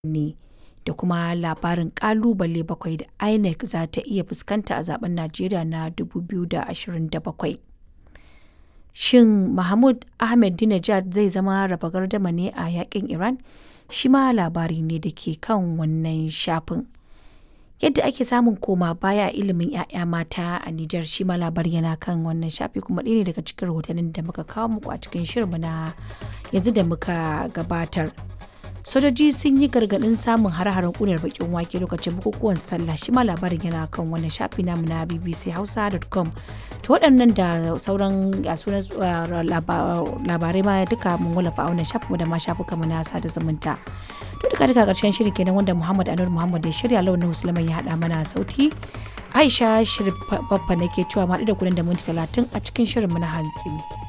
ne da kuma labarin ƙalubale bakwai da INEC za ta iya fuskanta a zaɓen Najeriya na 2027. Shin Mahmud Ahmadinejad zai zama raba gardama ne a yaƙin Iran? Shi ma labari ne da ke kan wannan shafin. Yadda ake samun koma baya a ilimin 'ya'ya mata a Nijar shi ma labari yana kan wannan shafi kuma ɗaya ne daga cikin rahotannin da muka kawo muku a cikin shirinmu na yanzu da muka gabatar. Sojoji sun yi gargaɗin samun hare-haren ƙunar bakin wake lokacin bukukuwan sallah shi ma labarin yana kan wannan shafi namu na bbchausa.com to waɗannan da sauran sunan labarai ma duka mun wallafa a wannan shafin da ma shafuka mu na sada zumunta to duka duka ƙarshen shirin kenan wanda Muhammad Anwar Muhammad ya shirya launin Musulman ya haɗa mana sauti Aisha Shirif Baffa nake cewa ma da kuɗin da minti talatin a cikin shirin mu na hantsi.